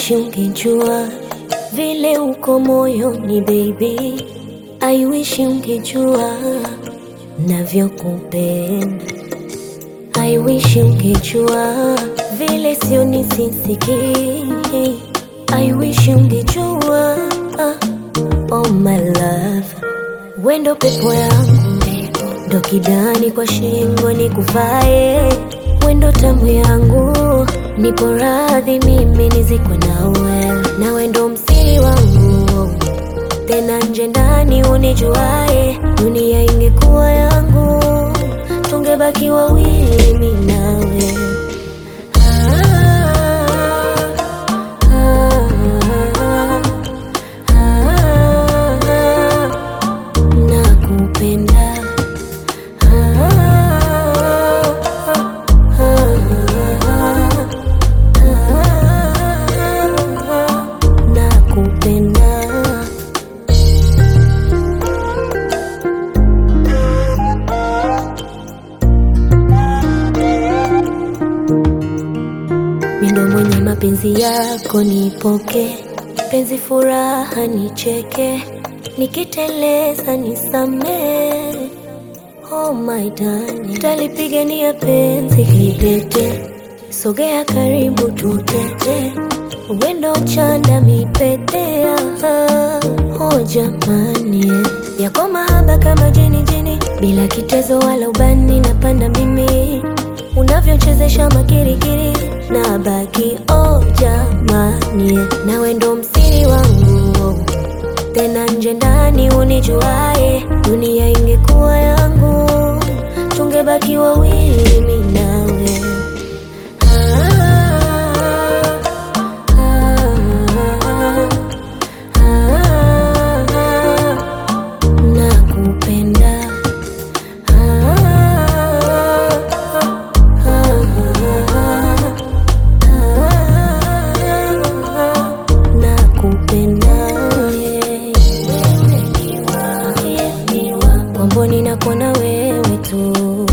wish ungejua vile uko moyoni baby, I wish ungejua navyokupenda. I wish ungejua vile sioni sisikii. I wish ungejua oh my love, wendo pepo yangu ndo kidani kwa shingo ni kuvae, wendo tamu yangu, nipo radhi mimi nizikwe nawe, na wendo msiri wangu tena nje ndani unijuae, dunia ingekuwa yangu, tungebaki wawili mimi nawe. Ah, ah, ah, ah, nakupenda. Ah, ah, ah, ah, nakupenda. Mindo mwenye mapenzi yako nipoke, penzi furaha nicheke, nikiteleza nisamee. Oh my darling, talipigania penzi kidete, sogea karibu tutete, wendo chanda mipetea. Oh jamani, yako mahaba kama jeni jeni, bila kitezo wala ubani, napanda mimi unavyochezesha makirikiri na baki. Oh jamani, na wendo msiri wangu tena nje ndani unijuae, dunia ingekuwa yangu, tungebaki wawili mimi nawe. Ah, ah, ah, ah, nakupenda. Ah, ah, ah, nakupenda kwamboni nakuona wewe tu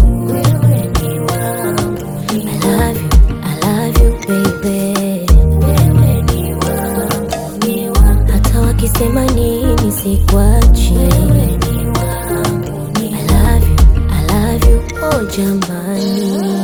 I love you, I love you baby hata wakisema nini sikwachi I love you, I love you oh jamani